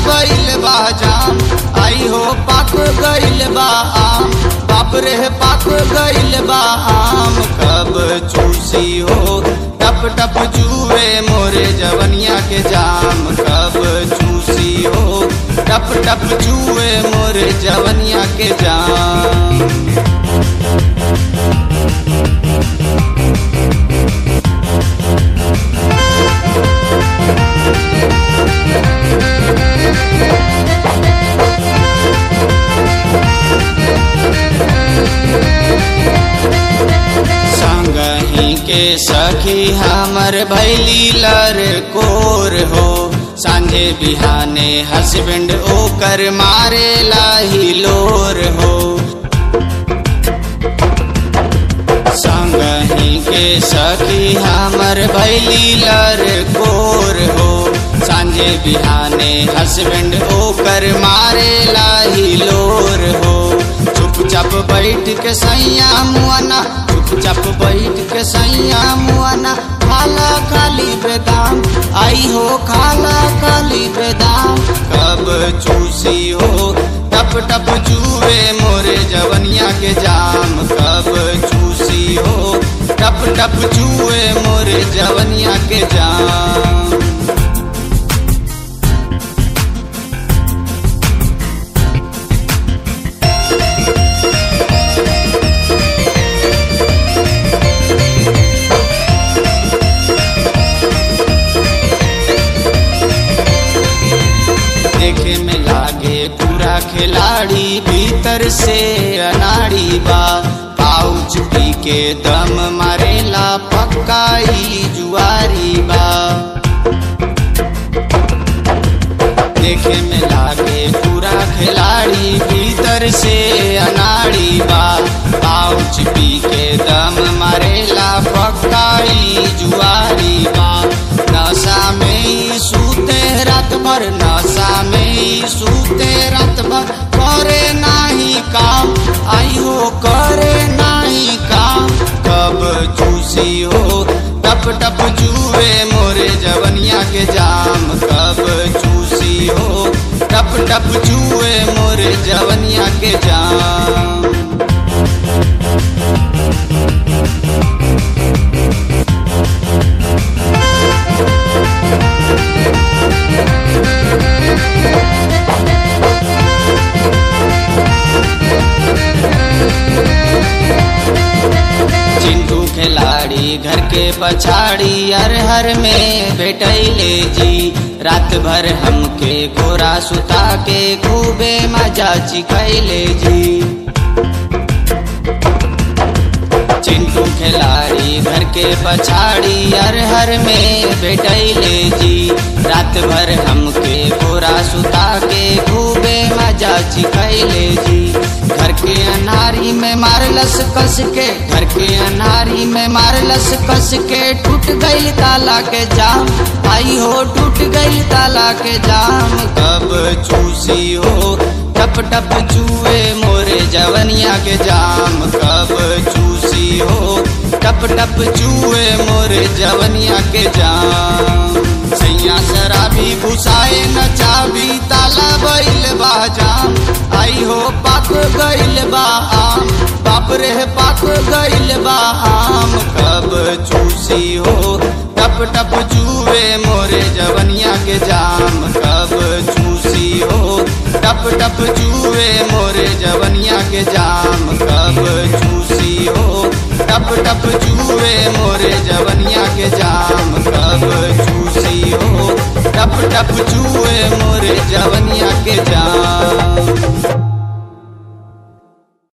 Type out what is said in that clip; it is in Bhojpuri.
गइल बा जाम आई हो पाक गइल बा आम बाप रे पाक गइल बा आम कब चूसी हो टप टप जुए मोरे जवनिया के जाम कब चूसी हो टप टप जुए मोरे जवनिया के जाम संगही के सखी हमर भैली लर कोर हो सांझे बिहाने हसबेंड ओकर मारे लाही लोर हो संगही के सखी हमर भैली लर कोर हो सांझे बिहाने हसबेंड ओकर मारे लाही लोर हो चुपचाप बैठ के सैया मुआना चुपचाप बैठ के सैया मुआना खाला खाली बेदाम आई हो खाला खाली बेदाम कब चूसी हो टप टप जुए मोरे जवनिया के जाम कब चूसी हो टप टप जुए मोरे जवनिया के जाम देखे में लागे पूरा खिलाड़ी भीतर से अनाड़ी बा पाउच पी के दम मारेला पक्काई जुआरी बा देखे में लागे पूरा खिलाड़ी भीतर से अनाड़ी बा पाउच पी के दम मारेला पक्काई जुआरी बा नशा में ही सूते रात भर नशा में ही सूते रात भर करे नाही काम आई हो करे नाही काम कब चूसी हो टप टप जुए मोरे जवनिया के जाम कब चूसी हो टप टप जुए मोरे जवनिया के जाम चिंटू खिलाड़ी घर के पछाड़ी हर हर में बैठैले जी रात भर हमके गोरा सुता के खूबे मजा चिखैले जी चिंटू खिलाड़ी घर के पछाड़ी हर हर में बैठैले जी रात भर हमके गोरा सुता के खूबे मजा चिखैले जी घर के अनारी में मारलस कस के घर के अनारी में मारलस कस के टूट गई ताला के जाम आई हो टूट गई ताला के जाम कब चूसी हो टप टप चूए मोरे जवनिया के जाम कब चूसी हो टप टप चूए मोरे जवनिया के जाम सैया शराबी घुसाए न चाबी ताला बैल बा जाम आई हो पाक गइल बा आम बाप रे पाक गइल बा आम कब चूसी हो टप टप जुए मोरे जवनिया के जाम कब चूसी हो टप टप जुए मोरे जवनिया के जाम कब चूसी हो टप टप जुए मोरे जवनिया के जाम कब चूसी हो टप टप जुए मोरे जवनिया के जाम